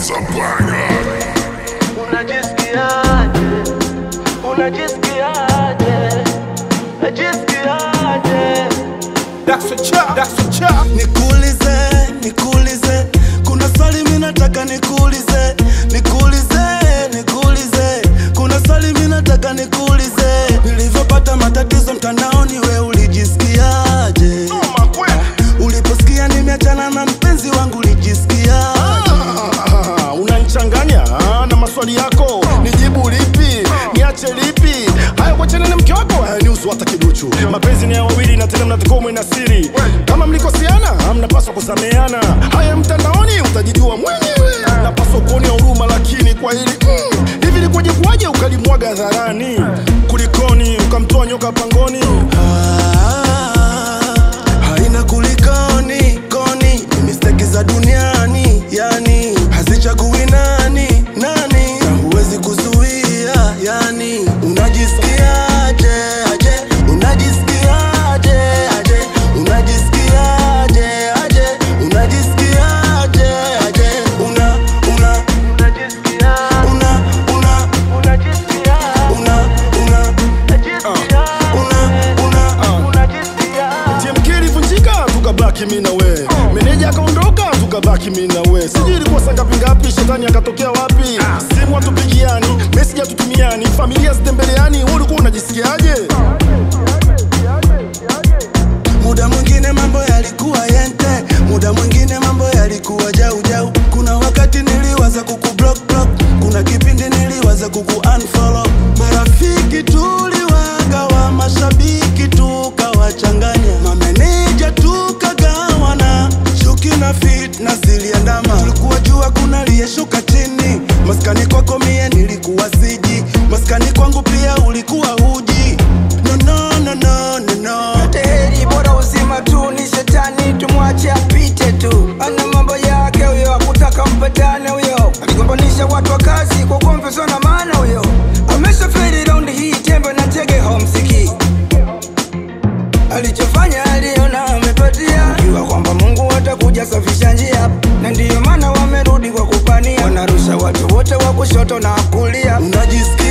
is a banger. Unajisikiaje? Unajisikiaje? Unajisikiaje? That's a chop, that's a chop. Nikuulize, nikuulize, kuna swali mimi nataka nikuulize, nikuulize, nikuulize, kuna swali mimi nataka nikuulize. Nilivyopata matatizo mtandaoni, we ulijisikiaje? Noma kweli. Uliposikia nimeachana na mpenzi wangu, ulijisikiaje? Ah, unanichanganya ah, na maswali yako nijibu lipi niache lipi haya kuachana na mke wako hayanihusu hata kiduchu mapenzi ni ya wawili na tena mnatakiwa mwe na siri kama mlikosiana mnapaswa kusameheana haya mtandaoni utajijua mwenyewe napaswa kuonea huruma lakini kwa hili mm, hivi likuwaje kuwaje ukalimwaga hadharani kulikoni ukamtoa nyoka pangoni Ah, haina kulikoni koni, ni mistake za duniani, yani hazichagui nani nani, na huwezi kuzuia, yani unajisikiaje aje, unajisikiaje aje, unajisikiaje aje, unajisikiaje aje, una una Unajisikiaje? una una Unajisikiaje? una una una una Unajisikiaje? TMK ilivunjika tukabaki mi na we meneja akaondoka tukabaki mi na we sijui ilikuwa saa ngapi ngapi shetani akatokea wapi simu hatupigiani meseji hatutumiani familia zitembeleani wewe ulikuwa unajisikiaje Muda mwingine mambo yalikuwa yente, muda mwingine mambo yalikuwa jau jau. Kuna wakati niliwaza kuku block block, kuna kipindi niliwaza kuku unfollow. Marafiki tuliwagawa, mashabiki tukawachanganya, mameneja tukagawana, chuki na fitna ziliandama. Tulikuwa jua kuna aliyeshuka chini, maskani kwako mie nilikuwa siji, maskani kwangu pia ulikuwa huji. No, no, no, no, no, no. yote heri bora uzima tu ni shetani tumwache apite tu ana mambo yake huyo akutaka mpatane huyo aligombanisha watu wa kazi kwa kuomvezwa na maana huyo ameshaferi raundi hii tembe na tege homsiki alichofanya aliona amepatia jua kwamba mungu atakuja safisha njia na ndiyo maana wamerudi kwa kupania wanarusha watu wote wa kushoto na kulia Unajisikia